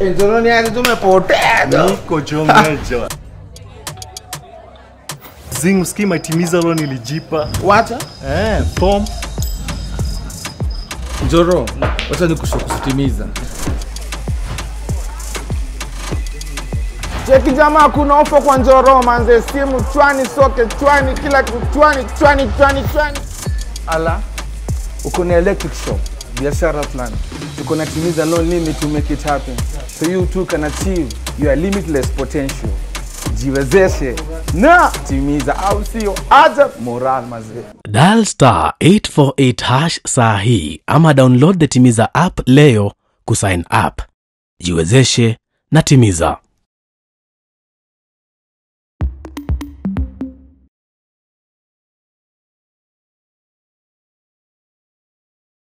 Njoroni yake tumepotea. Niko Jomeja. Zing usikii matimiza lo nilijipa. Wacha. Eh, form. Njoro, wacha nikusitimiza. Cheki jamaa, kuna ofa kwa Njoro manze, simu chwani, soke chwani, kila kitu chwani, chwani, chwani, chwani. Ala, uko na electric shop, biashara fulani, uko na timiza loan limit to make it happen, so you too can achieve your limitless potential. Jiwezeshe na timiza, au sio? Acha moral mazee. Dial star 848 hash saa hii ama download the Timiza app leo kusign up. Jiwezeshe na Timiza.